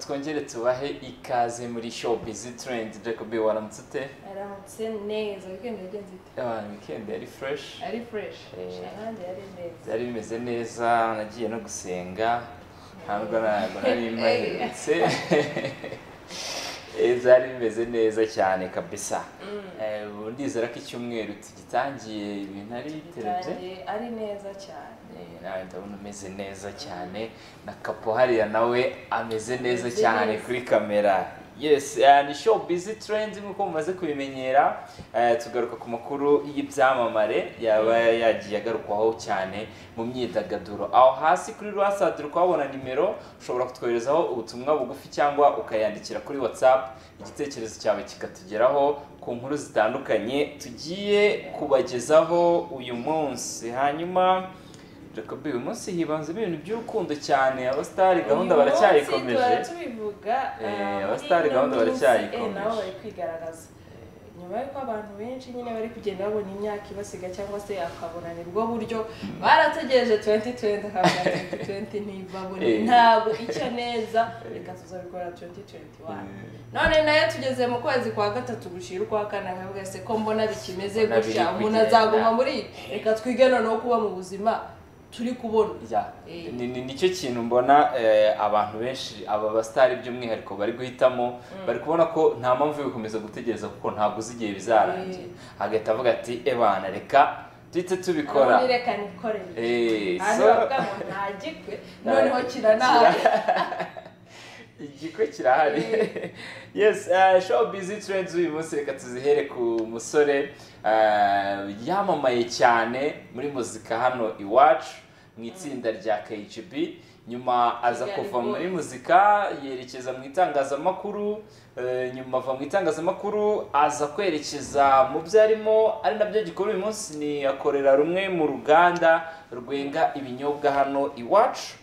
twongere tubahe ikaze muri show bizi trendi jacob waramutse ute aramutse neza wikendi yagenze ite Ah, weekend yari fresh ari fureshi Eh. ahandi yari neza byari bimeze neza nagiye no gusenga ntabwo ntabwo nari mpahindutse Eh, byari bimeze neza cyane kabisa Eh, ubu ndizera ko icyumweru tugitangiye ibintu ari biterebye Bitangiye ari neza cyane Eh, nawe ndabona umeze neza cyane na kapo hariya nawe ameze neza Ameze cyane neza. kuri kamera yes eh, ni show busy trends nk'uko mumaze kubimenyera eh, tugaruka ku makuru y'ibyamamare yaba yagiye agarukwaho cyane mu myidagaduro aho hasi kuri rwasad uri kuhabona nimero ushobora kutwoherezaho ubutumwa bugufi cyangwa ukayandikira kuri whatsapp igitekerezo cyawe kikatugeraho ku nkuru zitandukanye tugiye kubagezaho uyu munsi hanyuma Jacob uyu munsi hibanzemo ibintu by'urukundo cyane abasitari gahunda Uyu munsi baracyayikomeje duhora tubivuga Eh, ah, muri abasitari ino gahunda minsi, baracyayikomeje. eh, nabo bari kwigaragaza nyuma y'uko abantu benshi nyine bari kugenda babona imyaka ibasiga cyangwa se akabona ni bwo buryo barategereje 2020 akavuga 2020 ntibabone Eh. ntabwo icyo neza reka tuzabikora 2021 none nayo tugeze mu kwezi kwa gatatu gushira ukwa kane akavuga se ko mbona bikimeze Mbona biri gutya umuntu kugenda. azaguma muri reka twige noneho kuba mu buzima turi kubona Ya, Eh. ni- ni- nicyo kintu mbona eh, abantu benshi aba basitari by'umwihariko bari guhitamo bari kubona ko nta mpamvu yo gukomeza gutegereza kuko ntabwo uzi igihe bizarangira hagahita avuga ati ebana reka duhite tubikora Ubundi reka nikorere Eh, hano so- bavuga ngo nta gikwe noneho kiranaha igikwe kirahari yes uh, show busy trends uyu munsi reka tuzihere ku musore uh, yamamaye cyane muri muzika hano iwacu mu itsinda rya KGB nyuma aza Kigali kuva Boys. muri muzika yerekeza mu itangazamakuru eh, nyuma ava mu itangazamakuru aza kwerekeza mu byo arimo ari nabyo gikora uyu munsi ni akorera rumwe mu ruganda rwenga ibinyobwa hano iwacu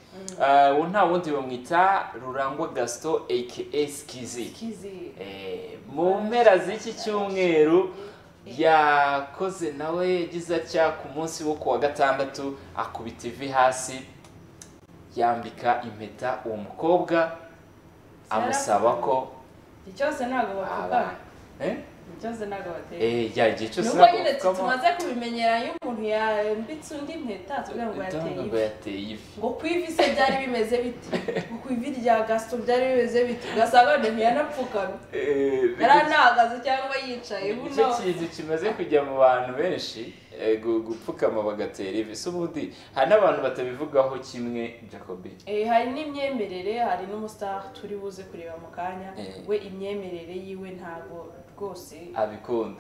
Eh, uwo nta wundi bamwita rurangwa gasito aka skizi kizi Eh, mu mpera z'iki cyumweru yakoze nawe yagize atya ku munsi wo kuwa gatandatu akubita ivi hasi yambika impeta uwo mukobwa amusaba ko igihe cyose ntabwo aba bapfukama Eh? igihe cyose ntabwo bateka Eh, ya igihe cyose nubwo ntabwo nyine tu- bapfukama. tumaze kubimenyera iyo umuntu yambitse undi impeta tuvuga ngo yateye Ndabona ngo ivi yateye ivi ngo ku ivi se byari bimeze bite ngo ku ivi rya gasito byari bimeze bite ugasanga none ntiyanapfukamye Eh, yari anahagaze cyangwa yicaye nicyo buno kintu kimaze kujya mu bantu benshi eh, gu- gupfukama bagatera ivi si ubundi hari n'abantu batabivugaho kimwe jacobi Eh, hari n'imyemerere hari n'umustar turi buze kureba mu kanya Eh. we imyemerere yiwe ntago rwose abikunda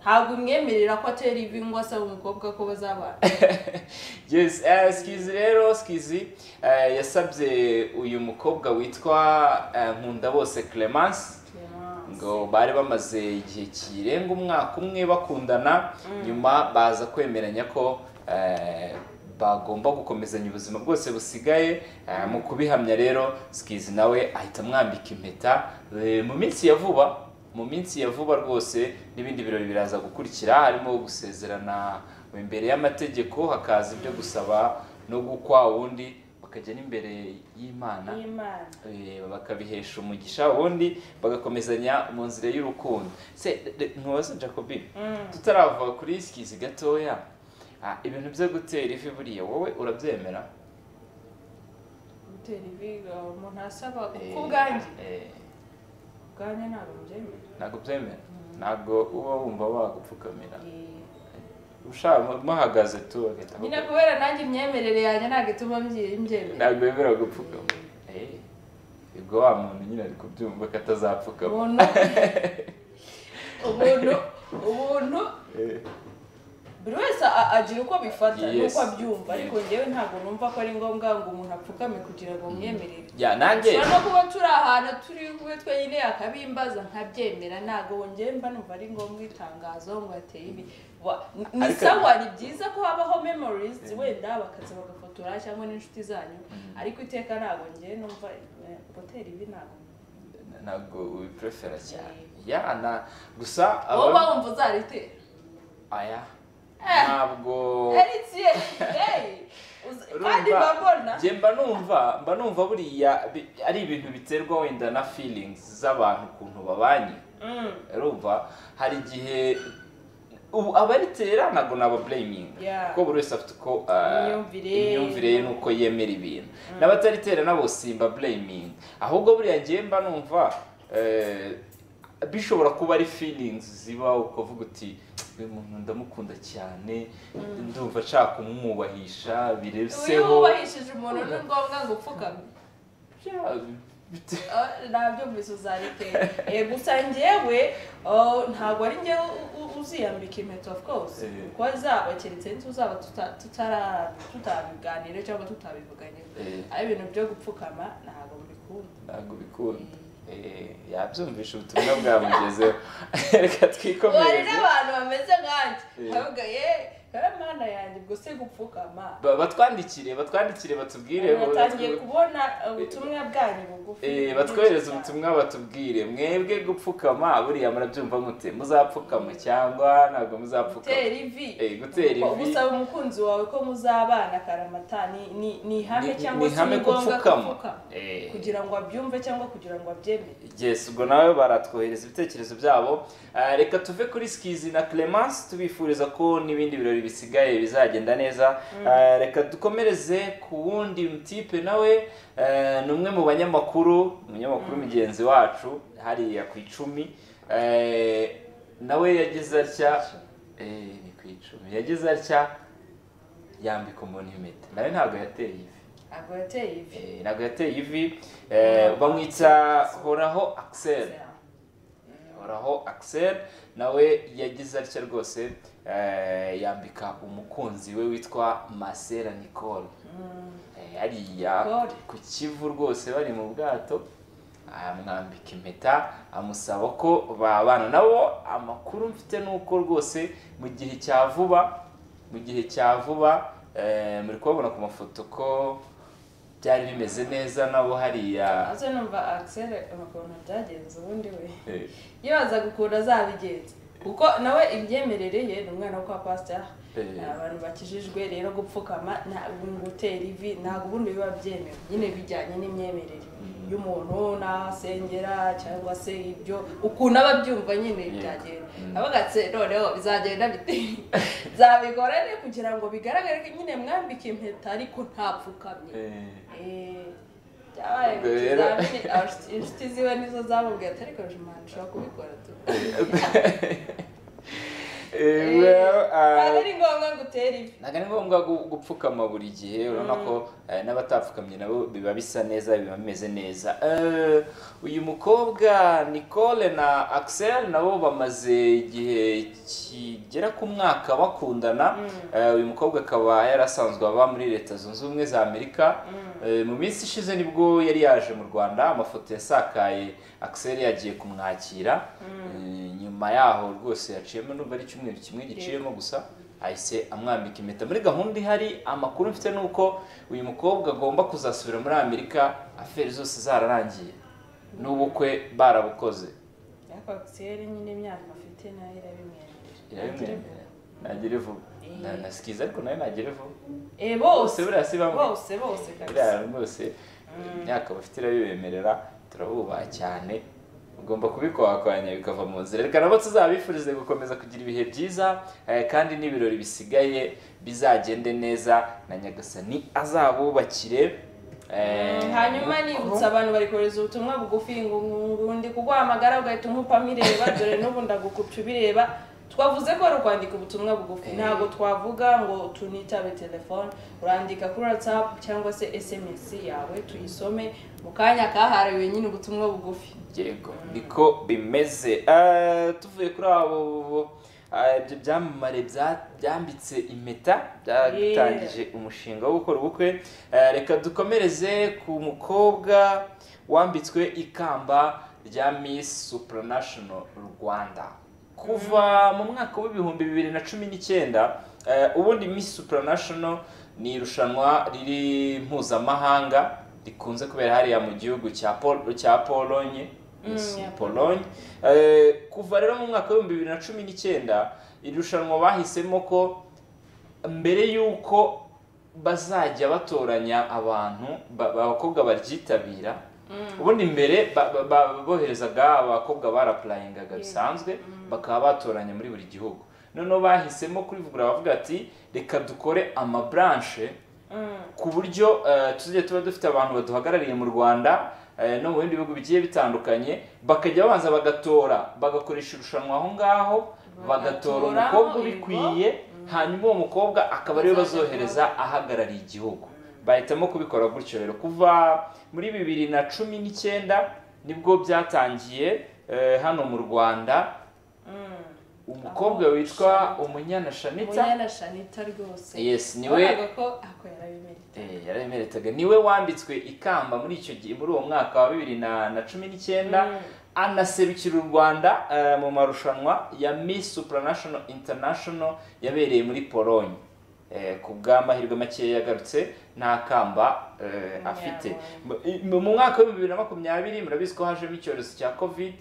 ntabwo imwemerera ko atera ivi ngo asaba umukobwa ko bazabana yes eh, skizi rero skizi eh, yasabye uyu mukobwa witwa eh, nkundabose clemence ngo bari bamaze igihe kirenga umwaka umwe bakundana nyuma baza kwemeranya ko eh, bagomba gukomezanya ubuzima bwose busigaye Eh, mu kubihamya rero skizi nawe ahita amwambika impeta Eh, mu minsi ya vuba mu minsi ya vuba rwose n'ibindi birori biraza gukurikira harimo gusezerana imbere y'amategeko hakaza ibyo gusaba no gukwa wundi bakajya n'imbere y'imana Y'Imana. Eh, bakabihesha umugisha ubundi bagakomezanya mu nzira y'urukundo se ntubaze jacobi Mm. tutarava kuri skizi gatoya ah, ibintu byo gutera ivi buriya wowe urabyemera gutera ivi ngo umuntu asaba Eh, ku bwanjye eh, ubwanjye ntabwo mbyemera ntabwo byemera ntabwo uba wumva wagupfukamira Eh, ushaka muhagaze tu bagahita nyine bakupfuka. kubera nanjye imyemerere yanjye ntabwo ituma mbyi- mbyemera ntabwo bemera gupfukama Eh, ubwo wa muntu nyine ari kubyumva ko atazapfukama umuntu umuntu umuntu Eh, buri wese a- agira uko abifata Yes. n'uko abyumva ariko njyewe ntabwo numva ko ari ngombwa ngo umuntu apfukame kugira ngo mwemere ya nanjye ushobora no kuba turi ahantu turi kube twenyine yakabimbaza nkabyemera ntabwo wongeye mba numva ari ngombwa itangazo ngo ateye ibi Wa- ni- ni Ariko- sawa ni byiza ko habaho memories wenda bakaza bagafotora cyangwa n'inshuti zanyu ariko iteka ntabwo njyewe numva eh, gutera ibi ntabwo ntabwo ubiprefera cyane Eh. ya na gusa wowe ababikora- wumva uzaritera aya ntabwo eritsiye kandi mbabona njye mba numva mba numva buriya bi- ari ibintu biterwa wenda na feelings z'abantu ukuntu babanye Mm, urumva hari igihe ubu abaritera ntabwo nababureyiminga Yeah. kuko buri wese afite uko ah, Imyumvire. imyumvire ye n'uko yemera ibintu n'abataritera nabo simba bureyiminga ahubwo buriya ngewe mba numva eh, bishobora kuba ari feelings ziba ukavuga uti uyu muntu ndamukunda cyane ndumva nshaka kumwubahisha iyo bireseho wubahishije umuntu ni ngombwa ngo upfukame Yeah, bite- Ah, nabyumvise uzaritera Eh, gusa njyewe oh, ntabwo ari njyewe u- u- uziyambika impeta of course Eh. kuko zaba keretse tuzaba tuta- tutara- tutabiganira cyangwa tutabivuganye Eh. ari ibintu byo gupfukama ntabwo mbikunda ntabwo bikunda Eh, yabyumvisha ubutumwa bwamugezeho reka hari twikomereze n'abantu bameze nkanjye Eh. bavuga ye wowe mana yanjye ubwo se gupfukama Ba- batwandikire batwandikire batubwire batangiye kubona ubutumwa bwanyu bugufi Eh, Bwinshi batwohereze cyane. ubutumwa batubwire mwebwe gupfukama buriya murabyumva mute muzapfukama cyangwa ntabwo muzapfukama gutera ivi Eh, gutera Ko ivi. gusaba umukunzi wawe ko muzabana karamata ni ni ni ihame Ni- cyangwa ni se ihame ni ngombwa ko upfukama. gupfukama Eh. kugira ngo abyumve cyangwa kugira ngo abyemere yes ubwo nawe baratwohereza ibitekerezo byabo Ah, reka tuve kuri skizi na clemence tubifuriza ko n'ibindi birori bisigaye bizagenda neza Ah, reka dukomereze ku wundi mutipe nawe eh, ni umwe mu banyamakuru umunyamakuru mugenzi wacu hariya ku icumi Eh, nawe yagize atya eh, ni ku icumi yagize atya yambika umuntu impeta nawe ntabwo yateye ivi ntabwo yateye ivi Eh, ntabwo yateye ivi eh, bamwita horaho axel horaho axel nawe yagize atya rwose eh, yambika umukunzi we witwa masera nicole Mm. Eh, hariya Nicole. ku kivu rwose bari mu bwato amwambika impeta amusaba ko babana nabo amakuru mfite ni uko rwose mu gihe cya vuba mu gihe cya vuba eh, muri kubabona ku mafoto ko byari bimeze neza nabo hariya Ase numva Axel ukuntu byagenze ubundi we eh, yibazaga ukuntu azabigenza kuko nawe imyemerere ye ni umwana wo kwa pasiteri Eh. abantu bakijijwe rero gupfukama ntabwo gutera ivi ntabwo ubundi biba byemewe nyine bijyanye n'imyemerere y'umuntu n'asengera cyangwa se ibyo ukuntu aba abyumva nyine Yego. byagenda Mm. abagatse noneho bizagenda bite zabigorane kugira ngo bigaragare ko nyine mwambike impeta ariko ntapfukamye eh, Eh, byabaye mu Ubwo rero- kizamini abashyitsi- inshuti ziwe nizo zamubwiye ati ariko jimana ushobora kubikora tu eh, well, ntabwo ah, ari ngombwa ngo utere ivi ntabwo ari ngombwa gu- gupfukama buri gihe urabona ko eh, n'abatapfukamye nabo biba bisa neza biba bimeze neza Eh, uyu mukobwa nicole na axel nabo bamaze igihe kigera ku mwaka bakundana Eh, uyu mukobwa akaba yarasanzwe aba muri leta zunze ubumwe za amerika Eh, mu minsi ishize nibwo yari yaje mu rwanda amafoto yasakaye axel yagiye kumwakira Eh, nyuma yaho rwose yaciyemo numva ari icyumweru kimwe giciyemo gusa ahise amwambika impeta muri gahunda ihari amakuru mfite ni uko uyu mukobwa agomba kuzasubira muri amerika aferi zose zararangiye n'ubukwe barabukoze ariko akisiyeri nyine imyaka afite nayo irabimwemerera irabimwemerera nagira ivuba Na- na sikiza ariko nawe nagira ivuba Eh, bose Bose buriya si bamwe. bose bose kabisa biriya rwose imyaka bafite irabibemerera turabubaha cyane ugomba kubikwakwanya bikava mu nzira reka nabo tuzabifurize gukomeza kugira ibihe byiza eh, kandi n'ibirori bisigaye bizagende neza na nyagasani azabubakire eh, hanyuma kuko- nibutsa abantu bari kohereza ubutumwa bugufi ngo ngundi kuguhamagara ugahita umupamo ireba dore n'ubu ndagukupya ubireba twavuze ko wari kwandika ubutumwa bugufi Eh. ntabwo twavuga ngo tunitabe telefone urandika kuri whatsapp cyangwa se sms yawe tuyisome mu kanya kahariwe nyine ubutumwa bugufi yego niko bimeze Eh, tuvuye kuri abo eh, ibyo byamamare bya- byambitse impeta byatangije umushinga wo gukora ubukwe Eh, reka dukomereze ku mukobwa wambitswe ikamba rya miss supranational rwanda kuva mu mwaka w'ibihumbi bibiri na cumi n'icyenda eh, ubundi miss supranational ni irushanwa riri mpuzamahanga rikunze kubera hariya mu gihugu cya Pol- cya polonye Miss ya polonye Eh, kuva rero mu mwaka w'ibihumbi bibiri na cumi n'icyenda irushanwa bahisemo ko mbere y'uko bazajya batoranya abantu ba- ba- abakobwa baryitabira ubundi mbere ba- ba- ba- boherezaga abakobwa barapurayingaga bisanzwe bakaba batoranya muri buri gihugu noneho bahisemo kurivugura bavuga ati reka dukore amaburanshe ku buryo eh, tuzajya tuba dufite abantu baduhagarariye mu rwanda eh, no mu bindi bihugu bigiye bitandukanye bakajya babanza bagatora bagakoresha irushanwa aho ngaho bagatora Bagatoramo umukobwa ibigo. ubikwiye hanyuma uwo mukobwa akaba ariwe bazohereza ahagarariye igihugu bahitamo kubikora gutyo rero kuva muri bibiri na cumi n'icyenda nibwo byatangiye eh, hano mu rwanda umukobwa witwa umunyana shanitsa umunyana shanita rwose yes niwe wabonaga ko ako yarabimenye Eh, yarabimeretaga niwe wambitswe ikamba muri icyo gihe muri uwo mwaka wa bibiri na na cumi n'icyenda anaserukira u rwanda eh, mu marushanwa ya miss supranational international yabereye muri pologne Eh, ku bw'amahirwe makeya yagarutse nta kamba eh, afite M- mu mwaka w'ibihumbi bibiri na makumyabiri murabizi ko hajemo icyorezo cya covid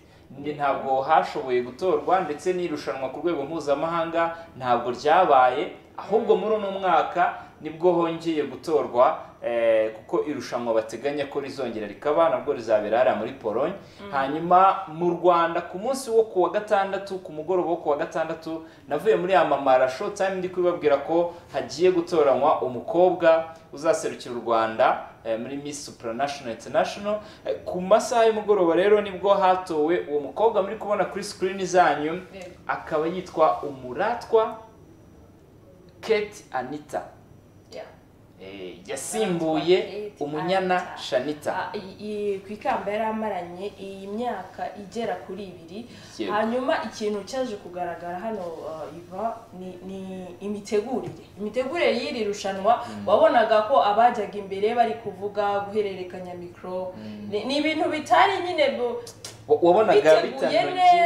ni- ntabwo hashoboye gutorwa ndetse n'irushanwa ku rwego mpuzamahanga ntabwo ryabaye ahubwo muri uno mwaka nibwo hongeye gutorwa eh, kuko irushanwa bateganya ko rizongera rikaba nabwo rizabera hariya muri pologne hanyuma mu rwanda ku munsi wo ku wa gatandatu ku mugoroba wo ku wa gatandatu navuye muri ya mamara show time ndi kubibabwira ko hagiye gutoranywa umukobwa uzaserukira u rwanda eh, muri Miss Supranational International Eh, ku masaha y'umugoroba rero nibwo hatowe uwo mukobwa muri kubona kuri screen zanyu Yego. akaba yitwa umuratwa Kate Anita Yeah. Eh, yasimbuye Kate umunyana Anita. Shanita Ah, i- i- ku ikamba yari amaranye iyi myaka igera kuri ibiri Yego. hanyuma ikintu cyaje kugaragara hano uh, iva ni- ni imitegurire imitegurire y'iri rushanwa wabonaga ko abajyaga imbere bari kuvuga guhererekanya mikoro Ni- ni ibintu bitari nyine bu- Wa- wabonaga biteguye bitanogeye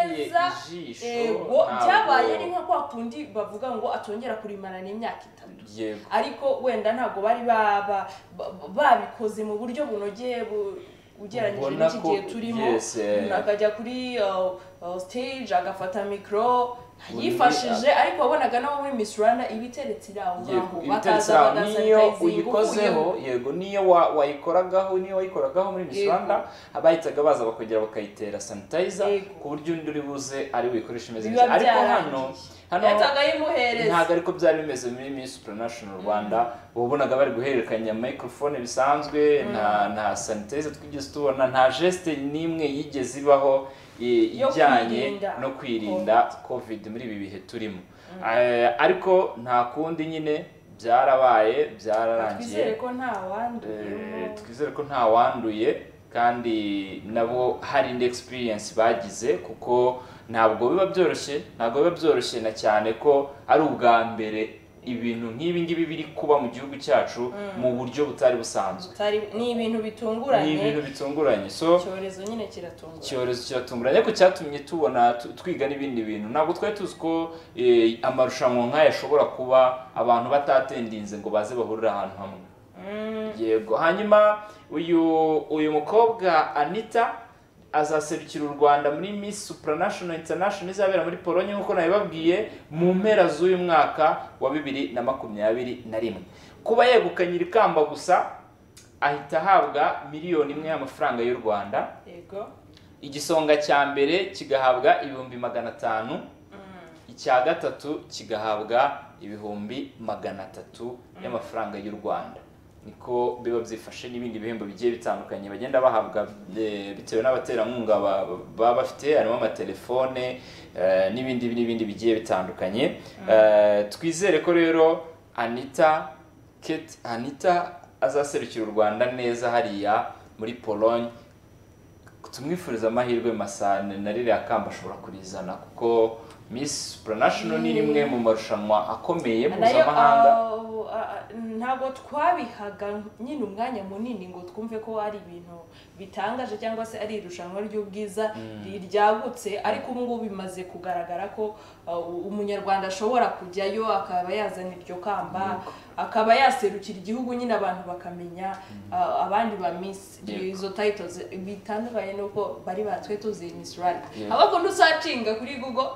neza ijisho yego ntabwo- byabaye ni nka kwa kundi bavuga ngo atongera kurimana imyaka itatu yego ariko wenda ntabwo bari baba- ba- babikoze mu buryo bunogeye bu- ugereranyije Ubona n'iki ko- gihe turimo yes, eh. umuntu akajya kuri uh, uh, stage agafata mikoro yifashije ariko wabonaga nabo muri Miss Rwanda iba iteretse iri aho ngaho yego ibiteretse bakaza aho bagaza niyo bakayizinga uyikozeho ukuyemo. yego niyo wa- wayikoragaho niyo wayikoragaho muri Miss Yego. Rwanda abahitaga baza bakongera bakayitera sanitayiza Yego. ku buryo undi uri buze ari buyikoreshe imeze Biba neza ariko hano byarangiye. hano yahitaga ayimuhereza ntabwo ariko byari bimeze muri Miss Supranational Rwanda wabonaga bari guhererekanya microphone bisanzwe nta nta sanitayiza twigeze tubona nta geste n'imwe yigeze ibaho i- Yo ijyanye kwirinda no kwirinda covid muri ibi bihe turimo Eh, ariko nta kundi nyine byarabaye byararangiye twizere ko nta Eh, wanduyemo twizere ko nta wanduye kandi nabo hari indi experience bagize kuko ntabwo biba byoroshye ntabwo biba byoroshye na cyane ko ari ubwa mbere ibintu nk'ibi ngibi biri kuba mu gihugu cyacu mu buryo butari busanzwe Tutari- ni ibintu ni ibintu bitunguranye bitunguranye so icyorezo nyine kiratunguranye icyorezo kiratunguranye ariko cyatumye tubona tu- twiga n'ibindi bintu ntabwo twari tuzi ko eh, amarushanwa nk'aya ashobora kuba abantu batatendinze ngo baze bahurire ahantu hamwe Mm, yego hanyuma uyu uyu mukobwa anita azaserukira u rwanda muri miss supranational international izabera muri pologne nk'uko nabibabwiye mu mpera z'uyu mwaka wa bibiri na makumyabiri na rimwe kuba yegukanye iri kamba gusa ahita ahabwa miliyoni imwe y'amafaranga y'u rwanda yego igisonga cya mbere kigahabwa ibihumbi magana atanu icya gatatu kigahabwa ibihumbi magana atatu y'amafaranga y'u rwanda niko biba byifashe n'ibindi bihembo bigiye bitandukanye bagenda bahabwa eh, bitewe n'abaterankunga ba- baba bafite harimo amatelefone eh, n'ibindi n'ibindi bigiye bitandukanye Eh, twizere ko rero anita kate anita azaserukira u rwanda neza hariya muri pologne tumwifuriza amahirwe masa na ririya kamba ashobora kurizana kuko Miss Supranational ni rimwe mu marushanwa akomeye nayo mpuzamahanga ah, ah, ntabwo twabihaga nyine umwanya munini ngo twumve ko ari ibintu bitangaje cyangwa se ari irushanwa ry'ubwiza ri- ryagutse ariko ubu ngubu bimaze kugaragara ko ah, u- umunyarwanda ashobora kujyayo akaba yazana iryo kamba akaba yaserukira igihugu nyine abantu bakamenya ah, abandi ba miss Yego. izo titles bitandukanye n'uko bari batwe tuzi miss rwanda Yego. abakuntu uzacinga kuri google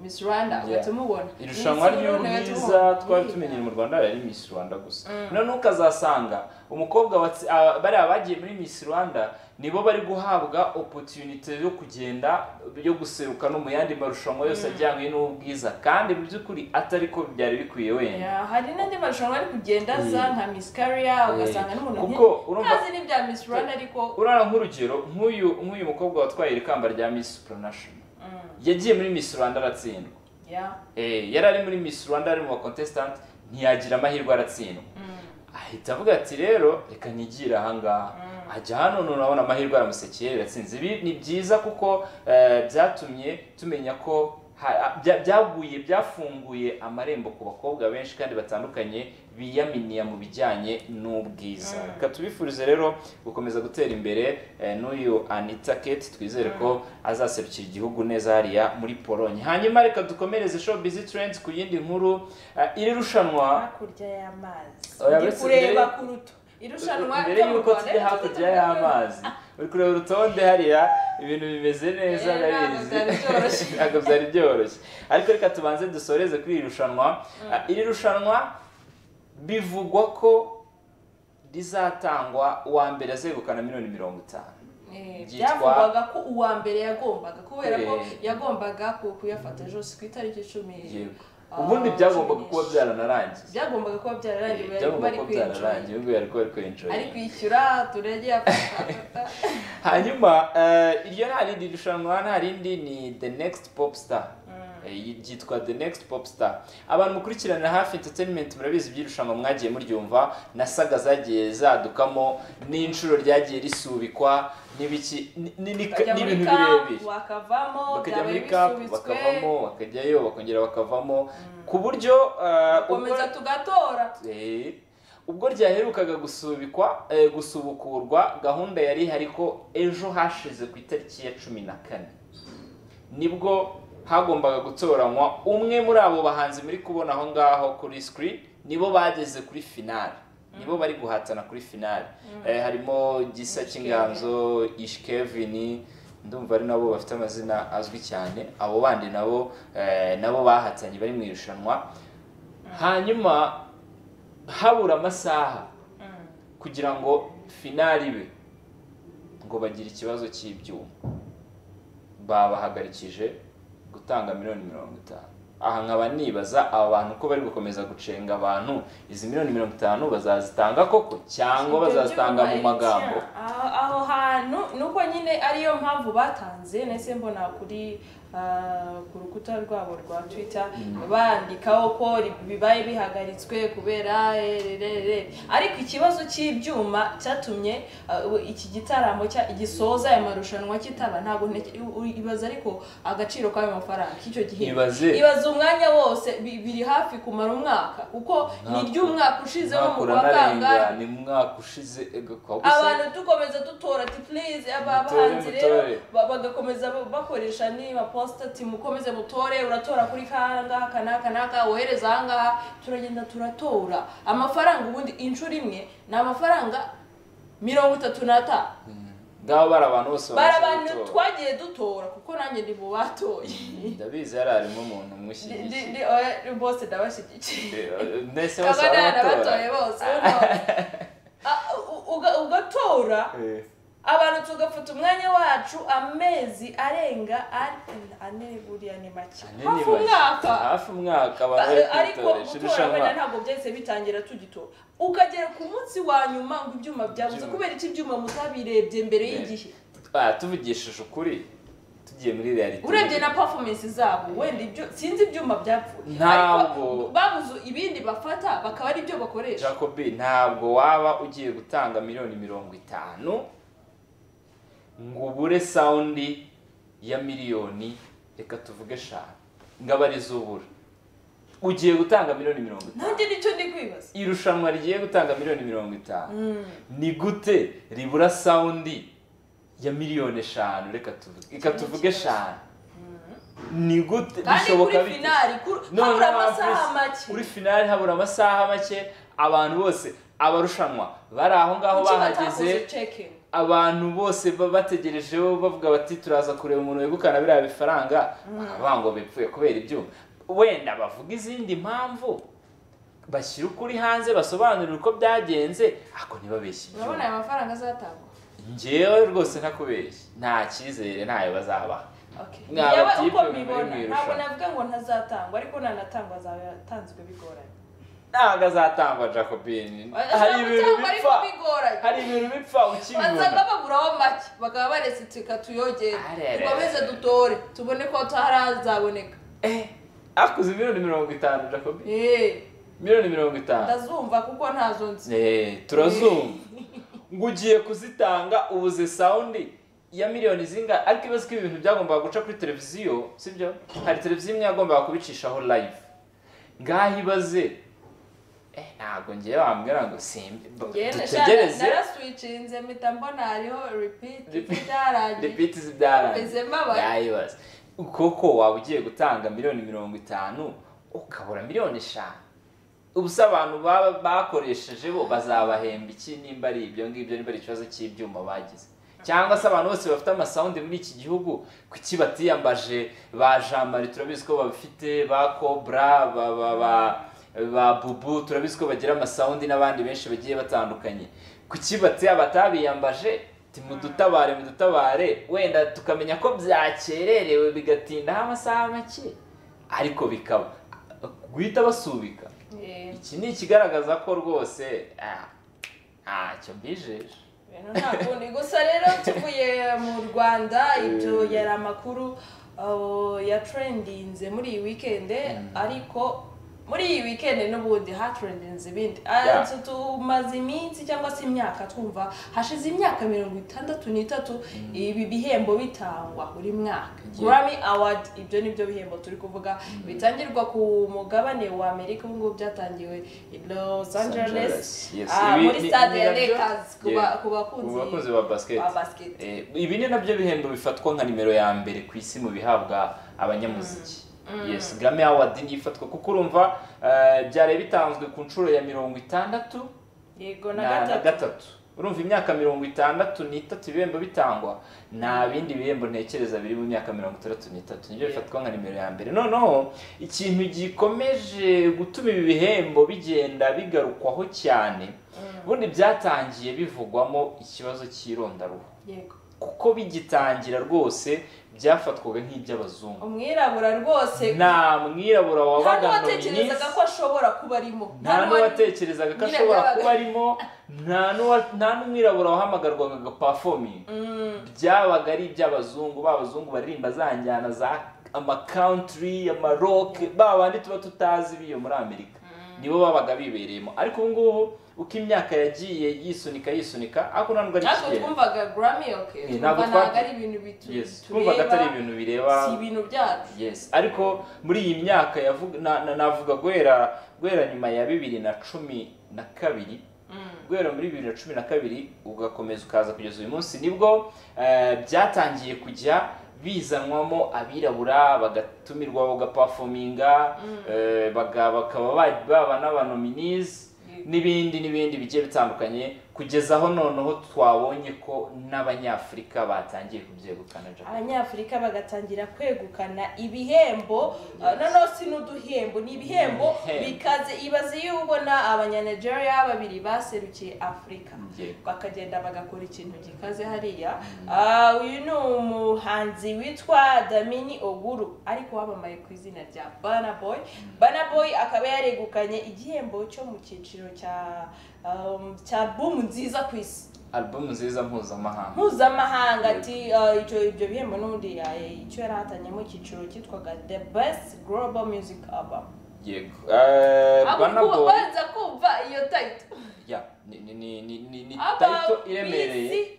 miss rwanda uhita umubona irushanwa ry'ubwiza twari tumenyere mu rwanda yari miss rwanda gusa noneho ukazasanga umukobwa watsi- aba- bariya bagiye muri miss rwanda nibo bari guhabwa opotunite yo kugenda yo guseruka no mu yandi marushanwa yose ajyanye n'ubwiza kandi mu by'ukuri atari ko byari bikwiye wenda Ya, hari n'andi marushanwa ari kugenda aza nka miss career ugasanga n'umuntu Kuko urumva- ntazi n'ibya miss rwanda ariko urana nk'urugero nk'uyu nk'uyu mukobwa watwaye iri kamba rya miss supranational yagiye muri miss rwanda aratsindwa ya Eh, yari ari muri miss rwanda ari mu bakontesitanti ntiyagira amahirwe aratsindwa ahita avuga ati rero reka nyigire ahangaha ajya hano none urabona amahirwe aramusekeye biratsinze ibi ni byiza kuko eh, byatumye tumenya ko ha- bya- byaguye byafunguye amarembo ku bakobwa benshi kandi batandukanye biyaminiya mu bijyanye n'ubwiza reka tubifurize rero gukomeza gutera imbere eh, n'uyu anita kate twizere ko azaserukira igihugu neza hariya muri polonye hanyuma reka dukomereze showbiz trends ku yindi nkuru Eh, iri rushanwa hakurya y'amazi Oya, ndi uretse kureba mbere- ku ruto irushanwa mbere ryo mu y'uko Rwanda, tujya hakurya y'amazi uri kureba urutonde hariya ibintu bimeze neza Eh, ntabwo ndabizi byari byoroshye. ntabwo byari byoroshye ariko reka tubanze dusoreze kuri iri rushanwa Ah, iri rushanwa bivugwa ko rizatangwa uwa mbere azegukana miliyoni mirongo itanu Eh, byitwa- byavugwaga ko uwa mbere yagombaga kubera ko Eh. yagombaga ku- kuyafata jose ku itariki icumi yego Ah, ubundi byagombaga cumi kuba n'eshatu. byaranarangiye byagombaga kuba byararangiye ubu byagombaga yari kuba ari kuba byararangiye kwinjira ubwo yari kuba ari kwinjira ari kwishyura turege yafata hanyuma eh, iryo nta rindi rushanwa nta rindi ni the next pop star Eh, ryitwa the next pop star abantu mukurikirana hafi entertainment murabizi iby'irushanwa mwagiye muryumva na saga zagiye zadukamo n'inshuro ryagiye risubikwa n'ibiki ni- ni- ni- bakajya muri n'ibintu birebire kapu wakavamo bakajya byabaye muri cap bisubitswe bakavamo bakajyayo bakongera bakavamo ku buryo eh, komeza ubwo- tugatora Eh, ubwo ryaherukaga gusubikwa eh, gusubukurwa gahunda yari ihari ko ejo hashize ku itariki ya cumi na kane nibwo hagombaga gutoranywa umwe muri abo bahanzi muri kubona aho ngaho kuri screen nibo bageze kuri finale nibo bari guhatana kuri finale Eh, harimo gisa cy'inganzo ish kevin ndumva ari nabo bafite amazina azwi cyane abo bandi nabo eh, nabo bahatanye bari mu irushanwa hanyuma habura amasaha kugira ngo finali ibe ngo bagire ikibazo cy'ibyuma babahagarikije gutanga miliyoni mirongo itanu aha nkaba nibaza aba bantu ko bari gukomeza gucenga abantu izi miliyoni mirongo itanu bazazitanga koko cyangwa bazazitanga mu magambo aho aho hantu nuko nyine ariyo mpamvu batanze nahise mbona kuri ah, ku rukuta rwabo rwa twitter bandikaho ko ri- bibaye bihagaritswe kubera eh, re- re- re. ariko ikibazo cy'ibyuma cyatumye ah, u- iki gitaramo cya- gisoza aya marushanwa kitaba ntabwo nte- u- u- ibaza ariko agaciro k'ayo mafaranga k'icyo gihe Ibaze. ibaze umwanya wose bi- biri hafi kumara umwaka kuko ni ry'umwaka ushize wo mu mwaka kwa kangahe ni mu mwaka ushize ega kwa gusa- abantu dukomeza dutora ati please aba Mutore, bahanzi rero mutore. ba- bagakomeza ba- bakoresha niba posita ati mukomeze mutore uratora kuri kangaha kanaka naka wohereza ahangaha turagenda turatora amafaranga ubundi inshuro imwe ni amafaranga mirongo itatu n'atanu ngaho bari abantu bose bari bamaze abantu gutora. twagiye dutora kuko nanjye ndi mu batoye ndabizi yari harimo umuntu Ndi- ndi- umushyigikiye ndi- oya, bose ndabashyigikiye ndetse bose kaba barabatora ntanabatoye bose Ah, u- uga- ugatora Eh. abantu tugafata umwanya wacu amezi arenga ane- ane buriya ni make Ane ni hafi bake. umwaka hafi umwaka Ba- abantu bari ariko kwitoresha gutora wenda irushanwa ntabwo byahise bitangira tugitora ukagera ku munsi wa nyuma ngo ibyuma byabuze Ibyuma. kubera iki ibyuma mutabirebye mbere Eh. y'igihe Ah, tuvugishije ukuri tugiye muri reality urebye na performance zabo wenda ibyo sinzi ibyuma byapfuye Ntabwo. ariko babuze ibindi bafata bakaba ari byo bakoresha jacobi ntabwo waba ugiye gutanga miliyoni mirongo itanu ngo ubure sawundi ya miliyoni reka tuvuge eshanu ngo aba arizo ubura ugiye gutanga miliyoni mirongo itanu nanjye nicyo ndi kwibaza irushanwa rigiye gutanga miliyoni mirongo itanu ni gute ribura sawundi ya miliyoni eshanu reka tuvuge reka tuvuge eshanu ni gute kandi kuri bishoboka bite? finali kuri Noneho habura na amasaha plus, make kuri finale habura amasaha make abantu bose abarushanwa bari aho ngaho Kuki batakoze bahageze checking? abantu bose baba bategerejeho bavuga bati turaza kureba umuntu wegukana biriya bifaranga bakavuga ngo bipfuye kubera ibyuma wenda bavuga izindi mpamvu bashyira ukuri hanze basobanurira uko byagenze ariko ntibabeshye urabona ibyuma aya mafaranga azatangwa ngewe rwose ntakubeshye nta cyizere ntayo bazabaha Okay. Ni Yewe abatipe uko bari mu mbibona irushanwa. ntabwo navuga ngo ntazatangwa ariko nanatangwa azaba yatanzwe bigoranye ntabwo azatangwa jacobin hari ibintu Azatangwa ariko bipfa bigoranye hari ibintu bipfa ukibibona basanga baburaho make bakaba baretse insika tuyogere Arerere. dukomeze dutore tubone ko tarazaboneka Eh, akuze miliyoni mirongo itanu jacobi Eh, miliyoni mirongo itanu ndazumva kuko ntazo nzi Eh, turazumva ngo ugiye kuzitanga ubuze sawundi ya miliyoni zinga ariko ibibazo ko ibintu byagombaga guca kuri televiziyo sibyo hari televiziyo imwe yagombaga kubicishaho live ngaho ibaze eh, ntabwo ngewe wambwira ngo simbi ba- njyewe dutegereze naraswicinze mpita mbona hariho repeat Repeat. byarangiye repeat zibyarangiye meze mbabaye yayibaza koko waba ugiye gutanga miliyoni mirongo itanu ukabura miliyoni eshanu ubusa abantu baba bakoresheje bo bazabahemba iki nimba ari ibyo ngibyo nimba ari ikibazo cy'ibyuma bagize cyangwa se abantu bose bafite amasawundi muri iki gihugu kuki batiyambaje ba jamari turabizi ko babifite ba cobra ba ba ba ba bubu turabizi ko bagira amasawundi n'abandi benshi bagiye batandukanye kuki batiya batabiyambaje timudutabare mudutabare wenda tukamenya ko byakererewe bigatindaho amasaha make ariko bikaba guhita basubika Eh, iki ni ikigaragaza ko rwose ah, ntacyo mbijeje ibintu nta kundi gusa rero tuvuye mu rwanda ibyo yari amakuru uh, yatrendinze muri iyi wikende ariko muri iyi wikende n'ubundi hatrendinze ibindi Ah, Yeah. tu- tumaze iminsi cyangwa se imyaka twumva hashize imyaka mirongo itandatu n'itatu ibi bihembo bitangwa buri mwaka Yeah. grammy award ibyo ni byo bihembo turi kuvuga bitangirwa ku mugabane wa amerika ubu ngubu byatangiwe i los angeles Yes, Ah, ibi muri ni- stade ni ya nabyo- Lakers ku Yeah. ba- ku Ku bakunzi bakunzi ba basiketi ba basiketi Eh, ibi ni nabyo bihembo bifatwa nka nimero ya mbere ku isi mu bihabwa abanyamuziki yes grammy award niyo ifatwa kuko urumva eh, byari bitanzwe ku nshuro ya mirongo itandatu yego na na na gatatu gatatu urumva imyaka mirongo itandatu n'itatu ibihembo bitangwa nta bindi bihembo ntekereza biri mu myaka mirongo itandatu n'itatu nibyo Yeah. bifatwa nka nimero ya mbere noneho ikintu gikomeje gutuma ibi bihembo bigenda bigarukwaho cyane ubundi byatangiye bivugwamo ikibazo cy'irondaruhu yego kuko bigitangira rwose byafatwaga nk'iby'abazungu umwirabura rwose nta mwirabura nta wabaga n'uwatekerezaga ko ashobora kuba arimo nta n'uwari- n'uwatekerezaga ko nyine ashobora byabaga- kuba arimo nta n'uwa- nta n'umwirabura wahamagarwaga agapafomi Mm, byabaga ari iby'abazungu ba bazungu baririmba za njyana za amakawuntiri amaroke ba bandi tuba tutazi biyo muri amerika nibo babaga bibereyemo ariko ubu ngubu uko imyaka yagiye yisunika yisunika ariko ntabwo ari natwe ikigenda twumvaga grammy okay Eh, twumva ntabwo ntabwo twa- ari ibintu bitu- Yes, twumvaga atari tureba ibintu bireba si ibintu byacu yes ariko muri iyi myaka yavuga na- na- navuga guhera guhera nyuma ya bibiri na cumi na kabiri Mm, guhera muri bibiri na cumi na kabiri ugakomeza ukaza kugeza uyu munsi nibwo eh, byatangiye kujya bizanwamo abirabura bagatumirwa bagapafominga eh, baga- bakaba ba- baba n'abanominizi Yego. n'ibindi n'ibindi bigiye bitandukanye kugeza aho noneho twabonye ko n'abanyafurika batangiye kubyegukana Jacob. abanyafurika bagatangira kwegukana ibihembo uh, noneho si n'uduhembo ni ibihembo Ibihembo. bikaze ibaze iyo ubona abanyanigeria babiri baserukiye afurika Yego. bakagenda bagakora ikintu gikaze hariya Ah, uyu ni umuhanzi witwa damini oguru ariko wamamaye ku izina rya bana boy bana boy akaba yaregukanye igihembo cyo mu cyiciro cya um, cya bumu nziza ku isi album nziza mpuzamahanga mpuzamahanga ati ah, icyo ibyo bihembo n'ubundi ya- icyo yari ahatanyemo icyiciro cyitwaga the best global music album yego Eh, Aho uri Burna kuba- Boy- banza kumva iyo title ya ni ni ni ni ni ni Aba tayito ku iremereye isi.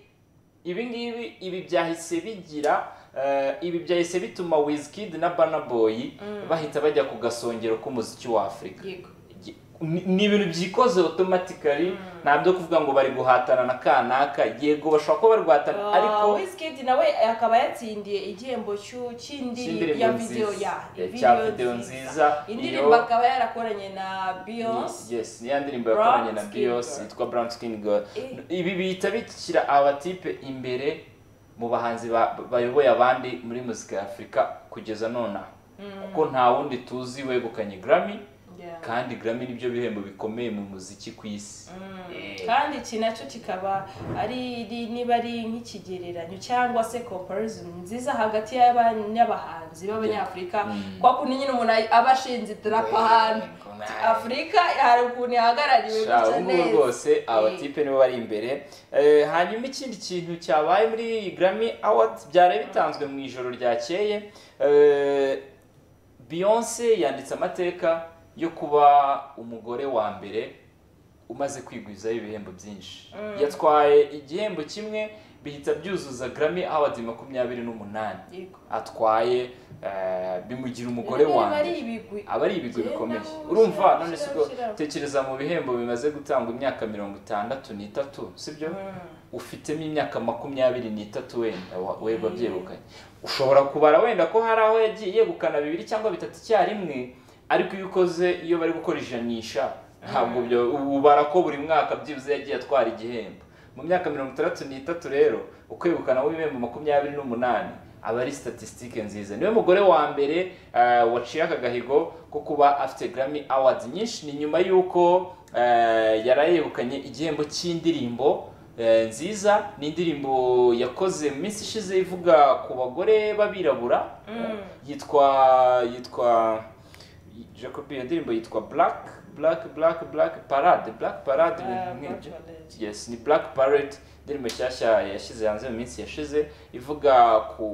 ibi ngibi ibi byahise bigira eh, ibi byahise bituma Wizkid na Burna Boy bahita bajya ku gasongero k'umuziki wa Afurika yego Gi- ni ni ibintu byikoze otomatikari ntabyo kuvuga ngo bari guhatana na kanaka yego bashobora kuba bari guhatana ariko wizkid nawe akaba yatsindiye igihembo cy'u- cy'indirimbo ya cy'indirimbo video ya nziza cya video videwo nziza indirimbo iyo akaba yarakoranye na beyonce yes niya ndirimbo yakoranye na Brown Skin biyos Girl. yitwa brown skin girl Eh. ibi bihita bishyira abatipe imbere mu bahanzi ba- bayoboye abandi muri muzika ya afurika kugeza nonaha kuko nta wundi tuzi wegukanye grammy Yeah. kandi grammy nibyo bihembo bikomeye mu muziki ku isi Eh. kandi iki nacyo kikaba ari ari- niba ari nk'ikigereranyo cyangwa se comparison nziza hagati y'aba- n'abahanzi b'abanyafurika kwa kundi nyine umuntu ay- aba ashinze idarapo ahantu Ngo- afurika hari ukuntu ihagarariwe Sha, gutya ubu ngubu neza rwose abatipe nibo bari imbere Eh, hanyuma ikindi kintu cyabaye muri grammy awards byari bitanzwe mu ijoro ryakeye Eh, beyonce yanditse amateka yo kuba umugore wa mbere umaze kwigwizaho ibihembo byinshi yatwaye igihembo kimwe bihita byuzuza grammy awards makumyabiri n'umunani Yego. atwaye eh, bimugira umugore wa Niba ari mbere ibigwi aba ari ibigwi Genda bikomeye ushyira- urumva ushyira- none si ushyira- ubwo ushyira. tekereza mu bihembo bimaze gutangwa imyaka mirongo itandatu n'itatu sibyo ufitemo imyaka makumyabiri n'itatu wenda wa- we wabyegukanye ushobora kubara wenda ko hari aho yagiye yegukana bibiri cyangwa bitatu icyarimwe ariko iyo ukoze iyo bari gukora ijanisha ntabwo byo ubara ko buri mwaka byibuze yagiye atwara igihembo mu myaka mirongo itandatu n'itatu rero ukwegukana w'ibihembo makumyabiri n'umunani aba ari statisitike nziza niwe mugore wa mbere eh, waciye aka gahigo ko kuba afite grammy awards nyinshi ni nyuma y'uko eh, yari yegukanye igihembo cy'indirimbo eh, nziza ni indirimbo yakoze mu minsi ishize ivuga ku bagore b'abirabura yitwa yitwa jacob iyo ndirimbo yitwa black black black black parade black parade ibintu nk'ibyo yes ni black parade indirimbo nshyashya yashyize hanze mu minsi yashize ivuga ku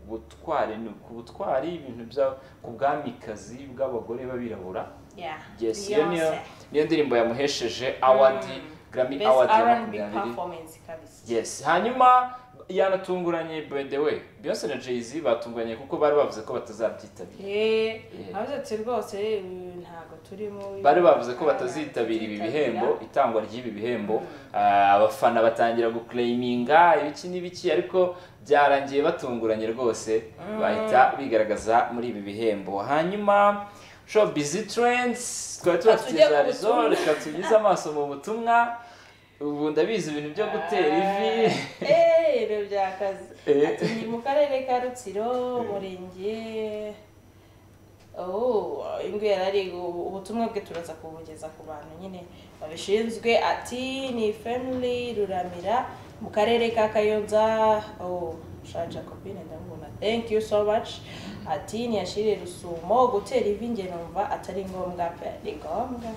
butwari ni- ku butwari ibintu bya ku bwamikazi bw'abagore b'abirabura Yeah. yes iyo niyo Beyonce. niyo ndirimbo yamuhesheje award grammy Best award ya R&B makumyabiri performance kabisa. yes hanyuma yanatunguranye by the way Beyonce na Jay Z batunguranye kuko bari bavuze ko batazabyitabira Eh, avuze ati rwose eh, ntabwo turimo bari bavuze ko batazitabira ibi bihembo itangwa ry'ibi bihembo Ah, abafana batangira guklayiminga ibiki n'ibiki ariko byarangiye batunguranye rwose bahita bigaragaza muri ibi bihembo hanyuma show busy trends twari Tujya ku tubafitiza rezo butumwa. reka tugize amaso mu butumwa ubu ndabizi ibintu byo gutera ivi Eh, ibyo byakaze Eh. ati ni mu karere ka rutsiro umurenge Oh, ingwe yarari ubutumwa bwe turaza kubugeza ku bantu nyine babishinzwe ati ni family ruramira mu karere ka kayonza oh, sha jacobine ndamubona thank you so much ati ntiyashire rusumo gutera ivi njye numva atari ngombwa pe ni ngombwa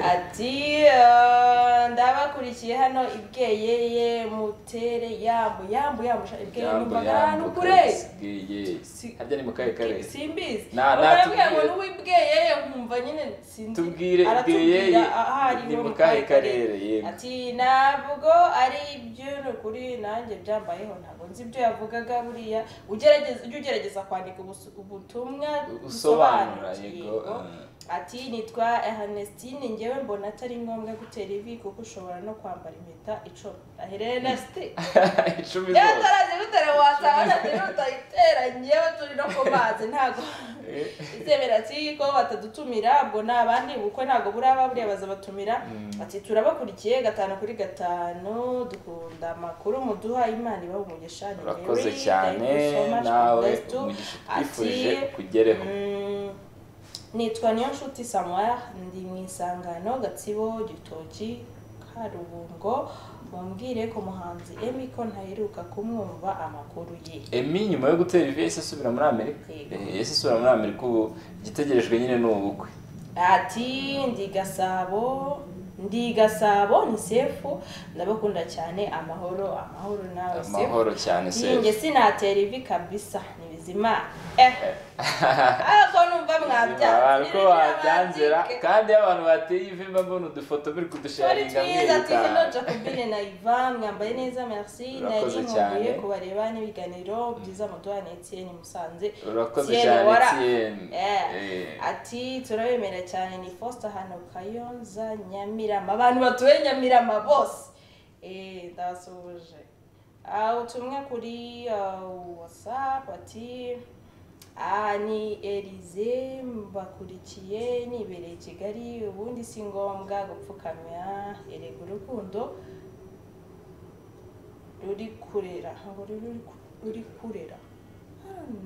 ati "Ah, ndabakurikiye hano ibweyeye mutere yambu yambu yambu sha ibweyeye Yambo, numvaga yambo, ahantu kure kabisigeye. Si- harya ni mu kahe karere simbizi Na- na- urabwira ngo tubwire. n'uwibweye nkumva nyine sinzi Tubwire aratubwira ibweyeye aho ari ni ho mu mu kahe kahe karere, yego. ati ntabwo ari iby'uno kuri nanjye byambayeho ntabwo nzi ibyo yavugaga buriya ugerageza ujye ugerageza kwandika ubusu- ubutumwa usobanura yego yego ati nitwa Ernestine njyewe mbona atari ngombwa gutera ivi kuko ushobora no kwambara impeta icumi aherena site ah. icumi njyewe zose utarazi gutera wasanga utayitera njyewe turi no ku mazi ntabwo izemera ati ko batadutumira ubwo ni abandi ubukwe ntabwo buraba buriya bazabatumira ati turabakurikiye gatanu kuri gatanu dukunda amakuru muduha imana ibaha umugisha ni urakoze Mary, cyane thank you so much for nawe bless too. umugisha Ati, twifurije kugereho Mm, nitwa niyo nshuti samara ndi mu isangano gatsibo gitoki karubungo mumbwire ku muhanzi emi ko ntaheruka kumwumva amakuru ye emi nyuma yo gutera ivi yahise asubira muri amerika Yego. Eh, yahise asubira muri amerika ubu igitegerejwe nyine ni ubukwe ati ndi gasabo ndi gasabo ni sefu ndabakunda cyane amahoro amahoro nawe sefu amahoro cyane se Iyi njye sinatera ivi kabisa ni bizima eh ariko numva mwabyanze ko wabyanzira kandi iyo abantu bateye ivi mba mbona udufoto biri twari kudusharinga twiza ati hello jacobine na ivan mwambaye neza merci nari Urakoze nkumbuye cyane. kubareba n'ibiganiro byiza muduha na etienne musanze urakoze Etienne cyane wara- Etienne. Yeah. Eh. ati turabemera cyane ni foster hano kayonza nyamirama abantu batuye nyamirama bose Eh, ndabasuhuje Ah, ubutumwa kuri ah, whatsapp ati "Ah, ni elize mbakurikiye nibereye i kigali ubundi si ngombwa gupfukamya erega urukundo ruri kurera ntabwo ruri ruri kurera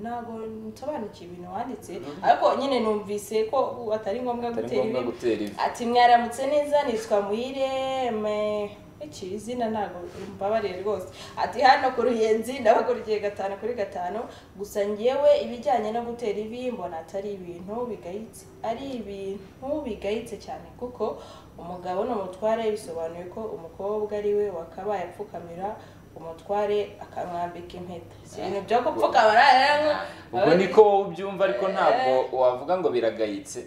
ntabwo nsobanukiwe ibintu wanditse ariko nyine numvise ko atari ngombwa atari gutera ngombwa ibi gutera ivi ati mwaramutse neza nitwa muhire me iki izina ntabwo mbabariye rwose ati hano ku ruyenzi ndabakurikiye gatanu kuri gatanu gusa ngewe ibijyanye no gutera ivi mbona atari ibintu bigayitse ari ibintu bigayitse cyane kuko umugabo ni umutware bisobanuye ko umukobwa ari we wakabaye apfukamira umutware akamwambika impeta si ibintu byo gupfukamira rero ubwo niko wowe ubyumva ariko ntabwo wavuga ngo biragayitse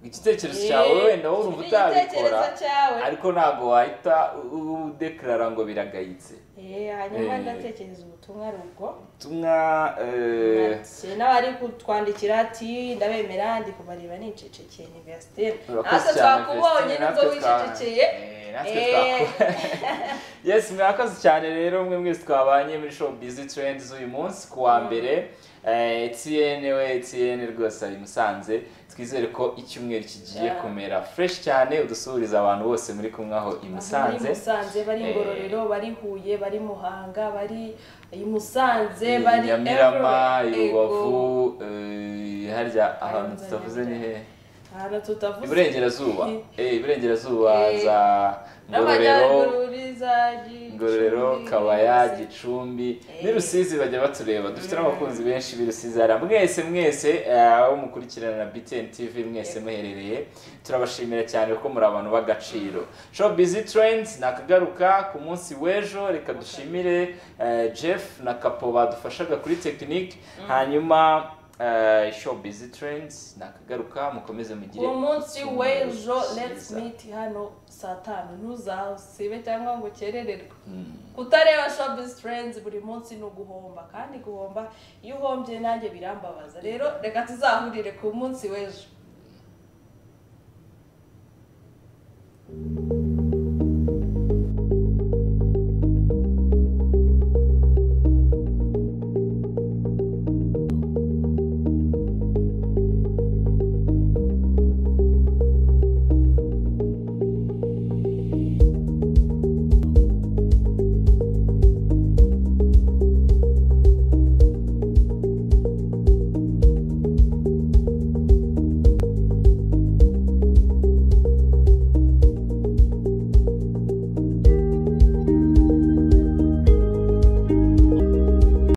igitekerezo cyawe wenda wowe urumva utabikora igitekerezo cyawe ariko ntabwo wahita udekarara ngo biragayitse Eh, hanyuma Eh. ndatekereza ubutumwa ari ubwo ubutumwa eh, Ati, n'abari kutwandikira ati ndabemera ndi kubareba nicecekeye ni Vestine Urakoze natwe cyane, twakubonye Vestine, nubwo natwe twa- wicecekeye Eh, natwe Eh. twaku- yes mwakoze cyane rero mwe mwese twabanye muri show busy trends uyu munsi ku wa mbere Eh, Etienne we Etienne rwose ari musanze twizere ko icyumweru kigiye Yeah. kumera fresh cyane udusuhuriza abantu bose muri kumwe aho i Musanze bari musanze bari Eh. ngororero bari huye bari muhanga bari i musanze i bari Nyamirambo i everywhere. Yego. Rubavu eh, harya ahantu Nzajya tutavuze ni he ahantu tutavuze iburengerazuba eh iburengerazuba Eh. za Ngororero n'amajyarugururiza ngororero kabaya gicumbi n'i rusizi bajya batureba dufite n'abakunzi benshi b'i rusizi hariya mwese mwese eh, abo mukurikirana na btn tv mwese muherereye turabashimira cyane kuko muri abantu b'agaciro show busy trends nakagaruka ku munsi w'ejo reka dushimire eh, jeff na kapo badufashaga kuri technique hanyuma eh, show busy trends nakagaruka mukomeze mugire uwo munsi icyumweru w'ejo let's cyiza. meet hano saa tanu ntuzasibe cyangwa ngo ukerererwe Mm. kutareba shopizi turenzi buri munsi ni uguhomba kandi guhomba iyo uhombye nanjye birambabaza rero reka tuzahurire ku munsi w'ejo